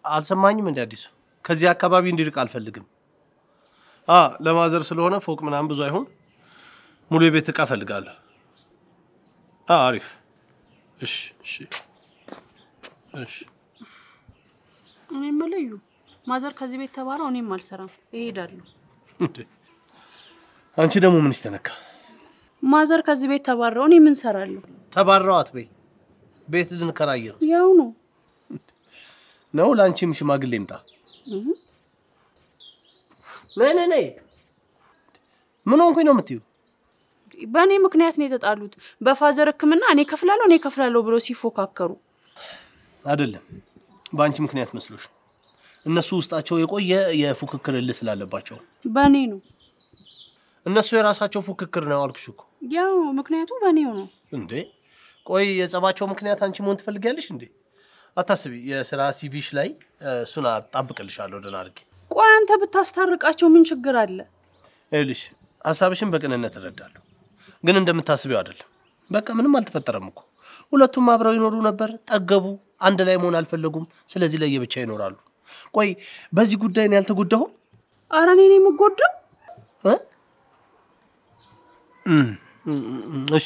አልሰማኝም እንደ አዲሱ ከዚህ አካባቢ እንዲርቅ አልፈልግም። አ ለማዘር ስለሆነ ፎቅ ምናምን ብዙ አይሆን ሙሉ የቤት እቃ እፈልጋለሁ። አ አሪፍ። እሺ እሺ እሺ። እኔ የምልህ እዩ፣ ማዘር ከዚህ ቤት ተባረው እኔም አልሰራም እሄዳለሁ። እንዴ አንቺ ደግሞ ምን ይስተነካ? ማዘር ከዚህ ቤት ተባረው እኔ ምን ሰራለሁ? ተባረው አትበይ። ቤት ልንከራይ ነው ያው ነው። ነው ለአንቺም ሽማግሌ ይምጣ። እህ፣ ነይ ነይ ነይ። ምን ሆንኩኝ ነው የምትዩ? በእኔ ምክንያት ነው የተጣሉት። በፋዘር ሕክምና እኔ ከፍላለሁ እኔ ከፍላለሁ ብሎ ሲፎካከሩ አይደለም በአንቺ ምክንያት መስሎሽ ነው። እነሱ ውስጣቸው የቆየ የፉክክር እልህ ስላለባቸው በእኔ ነው። እነሱ የራሳቸው ፉክክር ነው አልኩሽ እኮ። ያው ምክንያቱ በእኔው ነው። እንዴ ቆይ የጸባቸው ምክንያት አንቺ መሆን ትፈልጊያለሽ እንዴ? አታስቢ፣ የስራ ሲቪሽ ላይ እ፣ እሱን አጣብቅልሻለሁ ደህና አድርጌ። ቆይ አንተ ብታስታርቃቸው ምን ችግር አለ? ይኸውልሽ ሀሳብሽን በቅንነት እረዳለሁ፣ ግን እንደምታስቢው አይደለም። በቃ ምንም አልተፈጠረም እኮ ሁለቱም አብረው ይኖሩ ነበር፣ ጠገቡ፣ አንድ ላይ መሆን አልፈለጉም። ስለዚህ ለየብቻ ይኖራሉ። ቆይ በዚህ ጉዳይ ነው ያልተጎዳሁም? አረ እኔ ነኝ የምጎዳው። እ? እም፣ እም፣ እም፣ እሺ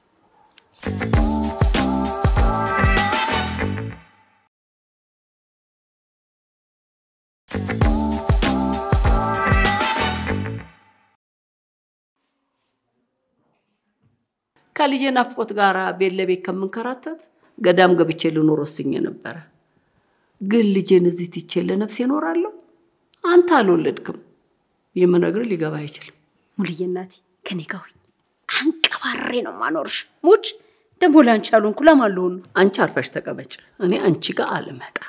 ከልጄ ናፍቆት ጋር ቤት ለቤት ከምንከራተት ገዳም ገብቼ ልኖር ወስኜ ነበረ። ግን ልጄን እዚህ ትቼ ለነፍሴ እኖራለሁ? አንተ አልወለድክም። የምነግርህ ሊገባ አይችልም። ሙልዬ እናቴ ከኔ ጋር ሁኝ። አንቀባሬ ነው ማኖርሽ። ሙች ደግሞ ለአንቺ ያልሆንኩ ለማን ልሆን ነው? አንቺ አርፈሽ ተቀመጭ። እኔ አንቺ ጋር አልመጣም።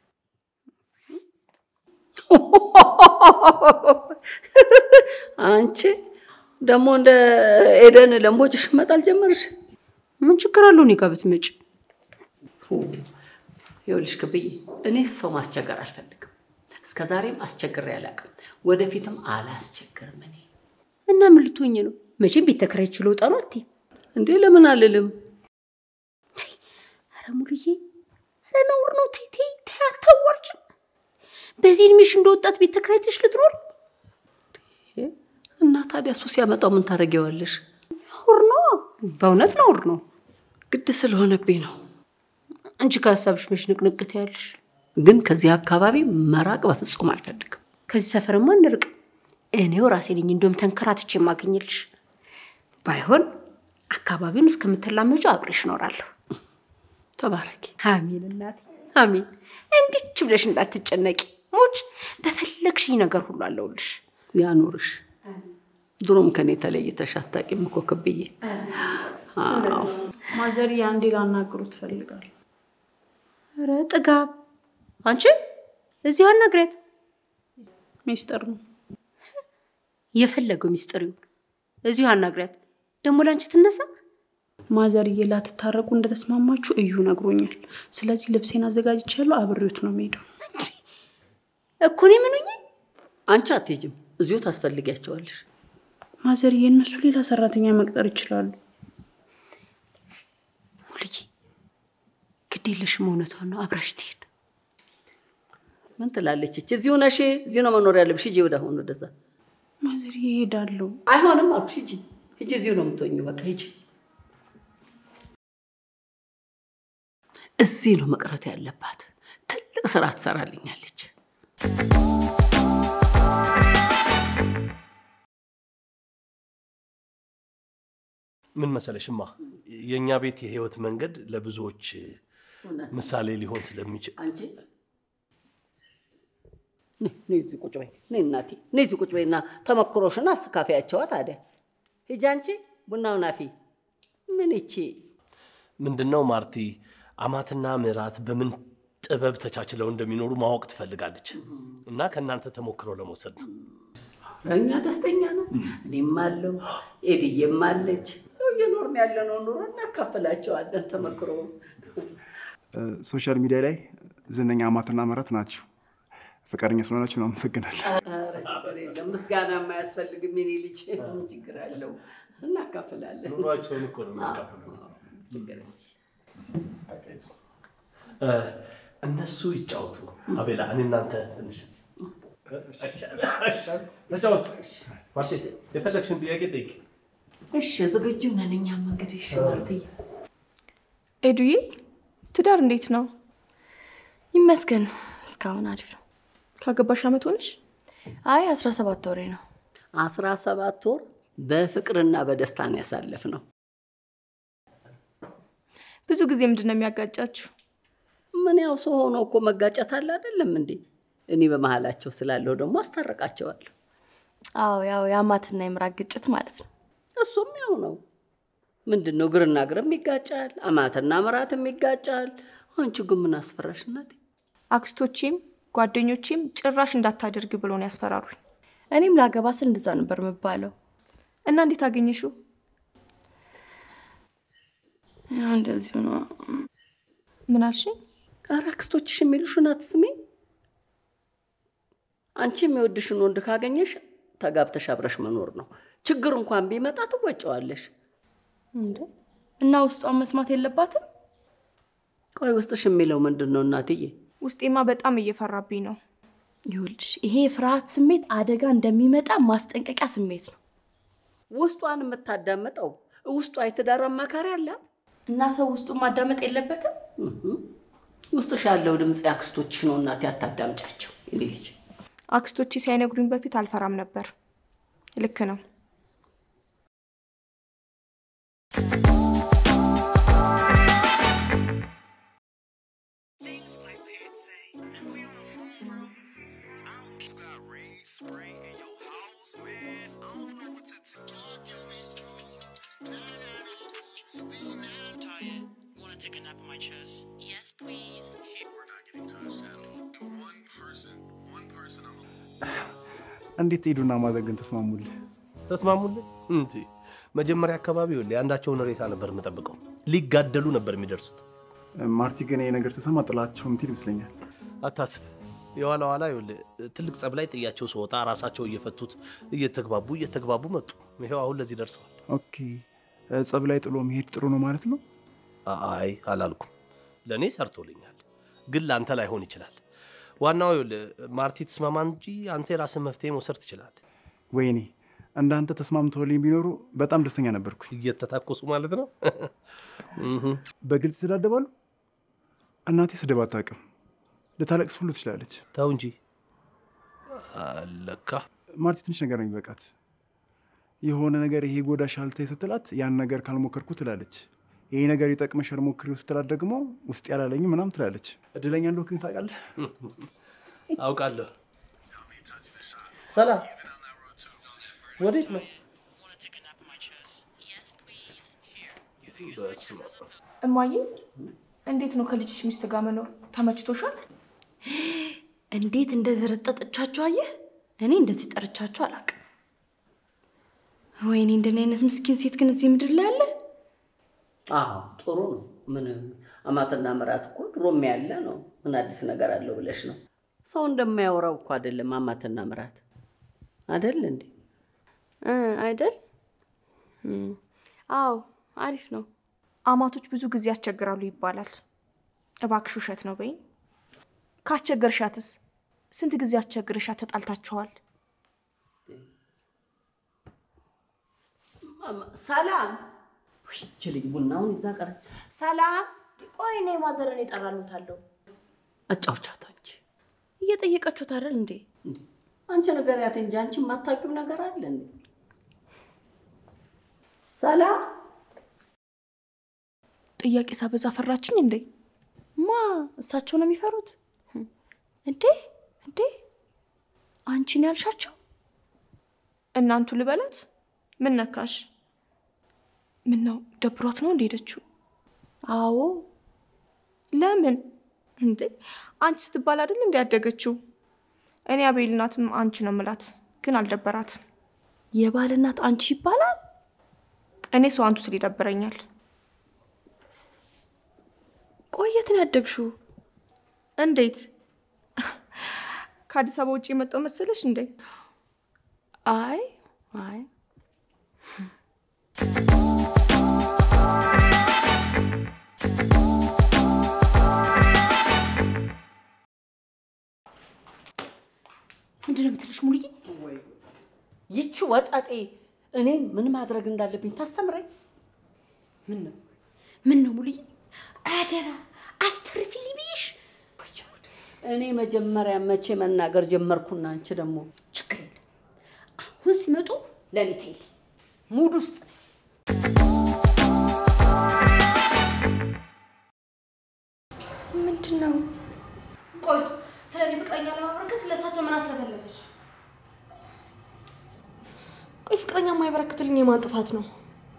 አንቺ ደግሞ እንደ ኤደን ለምቦጭሽ መጣል ጀመርሽ። ምን ችግር አለው እኔ ጋር ብትመጪ? ይኸውልሽ ክብዬ፣ እኔ ሰው ማስቸገር አልፈልግም። እስከ ዛሬም አስቸግሬ አላውቅም። ወደፊትም አላስቸግርም። እኔ እና ምን ልትሆኝ ነው? መቼም ቤት ተከራይቼ ልወጣ ነው አትይም? እንዴ ለምን አልልም? ኧረ ሙሉዬ፣ ኧረ ነውር ነው። ተይ ተይ ተይ፣ አታዋርጅም። በዚህ እድሜሽ እንደ ወጣት ቤት ተከራይተሽ ልትኖር እና ታዲያ እሱ ሲያመጣው ምን ታደርጊዋለሽ? ነውር ነው። በእውነት ነውር ነው። ግድ ስለሆነብኝ ነው። አንቺ ከሀሳብሽ መች ንቅንቅ ትያለሽ? ግን ከዚህ አካባቢ መራቅ በፍጹም አልፈልግም። ከዚህ ሰፈርማ እንርቅ። እኔው ራሴ ነኝ እንደውም ተንከራትቼ የማገኝልሽ። ባይሆን አካባቢውን እስከምትላመጁ አብሬሽ እኖራለሁ። ተባረኪ። አሜን እናቴ አሜን። እንዲች ብለሽ እንዳትጨነቂ ሞች፣ በፈለግሽኝ ነገር ሁሉ አለሁልሽ። ያኑርሽ። ድሮም ከኔ ተለይተሽ አታውቂም እኮ ክብዬ። አዎ ማዘር አንዴ ላናግሩ ትፈልጋለሁ። ኧረ ጥጋብ! አንቺ እዚሁ አናግሪያት። ሚስጥር ነው። የፈለገው ሚስጥር ይሁን፣ እዚሁ አናግሪያት። ደግሞ ለአንቺ ትነሳ። ማዘርዬ ላትታረቁ እንደተስማማችሁ እዩ ነግሮኛል። ስለዚህ ልብሴን አዘጋጅቻለሁ። አብሬዎት ነው የምሄደው። እኮ እኔ ምኑኝ አንቺ አትሄጂም፣ እዚሁ ታስፈልጊያቸዋለሽ። ማዘርዬ እነሱ ሌላ ሰራተኛ መቅጠር ይችላሉ። ሙልዬ፣ ግድ የለሽም እውነቷን ነው። አብራሽ ትሄድ። ምን ትላለች እች? እዚሁ ነሽ፣ እዚሁ ነው መኖር ያለብሽ። ሂጂ ወደ አሁን ወደዛ። ማዘርዬ እሄዳለሁ። አይሆንም አልኩሽ። ሂጂ ሂጂ፣ እዚሁ ነው የምትሆኚው። በቃ ሂጂ። እዚህ ነው መቅረት ያለባት። ትልቅ ስራ ትሰራልኛለች። ምን መሰለሽማ የእኛ ቤት የህይወት መንገድ ለብዙዎች ምሳሌ ሊሆን ስለሚችል አንቺ ነይ ነይ እዚህ ቁጭ በይ። ነይ እናቴ ነይ እዚህ ቁጭ በይና ተመክሮሽን አስካፊያቸዋ። ታዲያ ሂጂ አንቺ ቡናውን አፊ። ምን ይቺ ምንድነው ማርቲ አማትና ምራት በምን ጥበብ ተቻችለው እንደሚኖሩ ማወቅ ትፈልጋለች እና ከእናንተ ተሞክሮ ለመውሰድ ነው። እኛ ደስተኛ ነን። እኔም አለው ኤድዬም አለች። ያው እየኖርን ያለነው ኑሮ እናካፍላቸዋለን ተመክሮ ሶሻል ሚዲያ ላይ ዝነኛ አማትና ምራት ናቸው። ፈቃደኛ ስለሆናችሁ ነው አመሰግናለሁ። ኧረ ችግር የለም ምስጋና የማያስፈልግም የኔ ልጅ ምን ችግር አለው? እናካፍላለን። ኑሯቸውን እኮ ነው የሚያካፍሉት። ችግር የለም። እ፣ እነሱ ይጫወቱ። አቤላ፣ እኔ እናንተ ትንሽ ተጫወቱ። ማርቴ፣ የፈለግሽን ጥያቄ ጠይቂ። እሺ ዝግጁ ነን እኛም እንግዲህ። እሺ ማርትዬ ኤዱዬ ትዳር እንዴት ነው? ይመስገን እስካሁን አሪፍ ነው። ካገባሽ አመት ሆነሽ? አይ አስራ ሰባት ወሬ ነው። አስራ ሰባት ወር በፍቅርና በደስታ ነው ያሳለፍነው። ብዙ ጊዜ ምንድን ነው የሚያጋጫችሁ? ምን ያው ሰው ሆኖ እኮ መጋጨት አለ አይደለም እንዴ? እኔ በመሀላቸው ስላለው ደግሞ አስታርቃቸዋለሁ። አዎ ያው የአማትና የምራቅ ግጭት ማለት ነው። እሱም ያው ነው። ምንድን ነው ግርና ግርም ይጋጫል፣ አማትና ምራትም ይጋጫል። አንቺ ግን ምን አስፈራሽ እናቴ? አክስቶቼም ጓደኞቼም ጭራሽ እንዳታደርግ ብሎ ነው ያስፈራሩኝ። እኔም ላገባ ስል እንደዛ ነበር የምባለው። እና እንዴት አገኘሽው? ያው እንደዚሁ ነው። ምን አልሽኝ? ኧረ አክስቶችሽ የሚሉሽን አትስሚ። አንቺ የሚወድሽን ወንድ ካገኘሽ ተጋብተሽ አብረሽ መኖር ነው። ችግር እንኳን ቢመጣ ትወጪዋለሽ። እንዴ እና ውስጧን መስማት የለባትም? ቆይ ውስጥሽ የሚለው ምንድን ነው እናትዬ? ውስጤማ በጣም እየፈራብኝ ነው። ይኸውልሽ ይሄ የፍርሃት ስሜት አደጋ እንደሚመጣ ማስጠንቀቂያ ስሜት ነው ውስጧን የምታዳምጠው ውስጧ የትዳር አማካሪ አላት። እና ሰው ውስጡን ማዳመጥ የለበትም። ውስጥሽ ያለው ድምፅ የአክስቶችሽ ነው እናቴ፣ አታዳምጫቸው። የኔ ልጅ አክስቶቼ ሳይነግሩኝ በፊት አልፈራም ነበር። ልክ ነው። Wanna take a nap on my chest? Yes, please. We're not getting touched at all. And one person, one person on the እንዴት ሄዱና ማዘር ግን ተስማሙልህ? ተስማሙልኝ እንጂ መጀመሪያ አካባቢ ይኸውልህ የአንዳቸውን ሬሳ ነበር የምጠብቀው። ሊጋደሉ ነበር የሚደርሱት። ማርቲ ግን ይሄ ነገር ተሰማ ጥላቸው ምትል ይመስለኛል። አታስብ። የኋላ ኋላ ይኸውልህ ትልቅ ጸብ ላይ ጥያቸው ስወጣ ራሳቸው እየፈቱት እየተግባቡ እየተግባቡ መጡ። ይኸው አሁን ለዚህ ደርሰዋል። ኦኬ ጸብ ላይ ጥሎ መሄድ ጥሩ ነው ማለት ነው። አይ አላልኩም። ለእኔ ሰርቶልኛል፣ ግን ለአንተ ላይሆን ይችላል። ዋናው ይኸውልህ ማርቲ ትስማማ እንጂ አንተ የራስን መፍትሄ መውሰድ ትችላለህ። ወይኔ እንዳንተ ተስማምተውልኝ ቢኖሩ በጣም ደስተኛ ነበርኩ። እየተታኮሱ ማለት ነው። እህ። በግልጽ ይሰዳደባሉ። እናቴ ስድብ አታውቅም። ልታለቅስ ሁሉ ትችላለች። ተው እንጂ አለካ ማርቲ ትንሽ ነገር ነው የሚበቃት። የሆነ ነገር ይሄ ጎዳሻል ተይ ስትላት ያን ነገር ካልሞከርኩ ትላለች። ይሄ ነገር ይጠቅምሻል ሞክሪው ስትላት ደግሞ ውስጥ ያላለኝም ምናምን ትላለች። እድለኛ እንደሆንክ ግን ታውቃለህ። አውቃለሁ። ሰላም፣ ወዴት ነው? Wanna take a nap on my chest? Yes, please. በስመ አብ። እማዬ እንዴት ነው ከልጅሽ ሚስት ጋር መኖር ተመችቶሻል? እንዴት እንደዘረጠጠቻቸው አየህ። እኔ እንደዚህ ጠርቻቸው አላውቅም። ወይኔ እንደኔ አይነት ምስኪን ሴት ግን እዚህ ምድር ላይ አለ። አዎ ጥሩ ነው። ምን አማትና ምራት እኮ ድሮም ያለ ነው። ምን አዲስ ነገር አለው ብለሽ ነው? ሰው እንደማያወራው እኮ አይደለም አማትና ምራት አይደል እንዴ? እ አይደል? እም፣ አዎ አሪፍ ነው። አማቶች ብዙ ጊዜ ያስቸግራሉ ይባላል። እባክሽ ውሸት ነው በይኝ። ካስቸገርሻትስ ስንት ጊዜ አስቸግርሻት ተጣልታችኋል? ማማ- ሰላም ውይ፣ ይቺ ልጅ ቡናውን ይዛ ቀረች። ሰላም ቆይ እኔ ማዘርን ይጠራሉታለሁ። አጫውቻት አንቺ እየጠየቀችሁት አይደል እንዴ? እንዴ፣ አንቺ ንገሪያት እንጂ አንቺ የማታውቂው ነገር አለ እንዴ? ሰላም ጥያቄ ሳበዛ ፈራችኝ እንዴ? ማ እሳቸው ነው የሚፈሩት እንዴ? እንዴ አንቺን ያልሻቸው እናንቱ ልበላት? ምን ነካሽ? ምን ነው ደብሯት ነው እንደ ሄደችው? አዎ ለምን እንዴ? አንቺ ስትባል አይደል እንዲ ያደገችው? እኔ አቤል ናትም አንቺ ነው ምላት፣ ግን አልደበራትም። የባል እናት አንቺ ይባላል። እኔ ሰው አንቱ ስል ይደብረኛል። ቆየት ነው ያደግሽው? እንዴት ከአዲስ አበባ ውጭ የመጣው መሰለሽ እንዴ? አይ አይ ምንድን ነው የምትልሽ ሙሉዬ? ይቺ ወጠጤ እኔን ምን ማድረግ እንዳለብኝ ታስተምረኝ። ምን ነው ምን ነው ሙሉዬ? አደራ አስተርፊልኝ ብዬሽ። እኔ መጀመሪያ መቼ መናገር ጀመርኩና አንቺ ደግሞ ችግር የለም አሁን ሲመጡ ለእኔ ተይልኝ። ሙድ ውስጥ ነኝ። ምንድን ነው? ቆይ ስለ እኔ ፍቅረኛ ለማበረከት ለእሳቸው ምን አስለፈለገች? ቆይ ፍቅረኛ የማይበረክትልኝ የማን ጥፋት ነው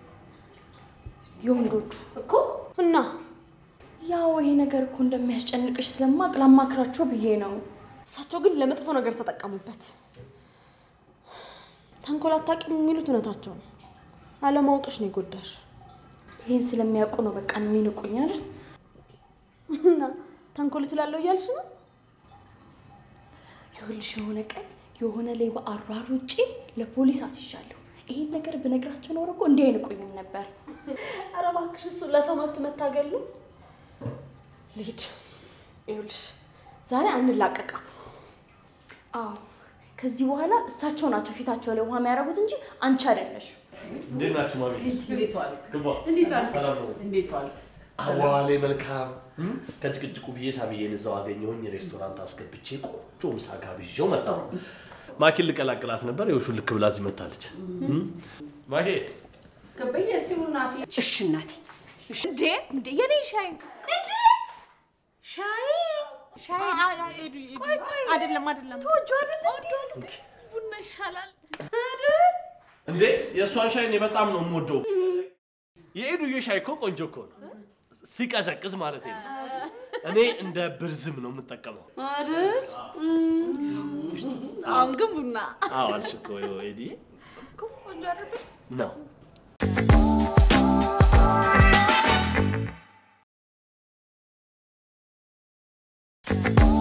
የወንዶቹ እኮ? እና ያው ይሄ ነገር እኮ እንደሚያስጨንቅሽ ስለማቅ ላማክራቸው ብዬ ነው። እሳቸው ግን ለመጥፎ ነገር ተጠቀሙበት። ተንኮል አታውቂም የሚሉት እውነታቸው ነው። አለማወቅሽ ነው የጎዳሽ። ይህን ስለሚያውቁ ነው በቃ የሚንቁኝ አይደል? እና ተንኮል እችላለሁ እያልሽ ነው? ይኸውልሽ የሆነ ቀን የሆነ ሌባ አሯሩጬ ለፖሊስ አስይዣለሁ። ይህን ነገር ብነግራቸው ኖሮ እኮ እንዲህ አይንቁኝም ነበር። ኧረ እባክሽ እሱ ለሰው መብት መታገሉ ልሂድ። ይኸውልሽ ዛሬ አንላቀቃት። አዎ ከዚህ በኋላ እሳቸው ናቸው ፊታቸው ላይ ውሃ የሚያደርጉት እንጂ አንቺ አይደለሽ። እንዴት ናችሁ ማሚ? እንዴት ዋልክ? ግባ። እንዴት ዋልክ? ሰላም ነው? እንዴት ዋልክ? አዋሌ መልካም። ከጭቅጭቁ ብዬ ሳብዬን እዛው አገኘሁኝ። ሬስቶራንት አስገብቼ ቆንጆ ምሳ ጋብዤው መጣሁ። ማኪን ልቀላቅላት ነበር። ይኸው ልክ ብላ እዚህ መታለች። ማኪ ገበየ እስቲ ቡና አፍሊ። እሺ እናቴ። እንዴ እንዴ የኔ ሻይ ሻይ ሻይ አይደለም አይደለም፣ ተወጁ አይደለ? ቡና ይሻላል። እንዴ የእሷን ሻይ እኔ በጣም ነው የምወደው። የኤዱዬ ሻይ እኮ ቆንጆ እኮ ነው፣ ሲቀዘቅዝ ማለት ነው። እኔ እንደ ብርዝም ነው የምጠቀመው። አሁን ግን ቡና አዎ አልሽ እኮ ኤዲ ቆንጆ አይደል? ነው። Thank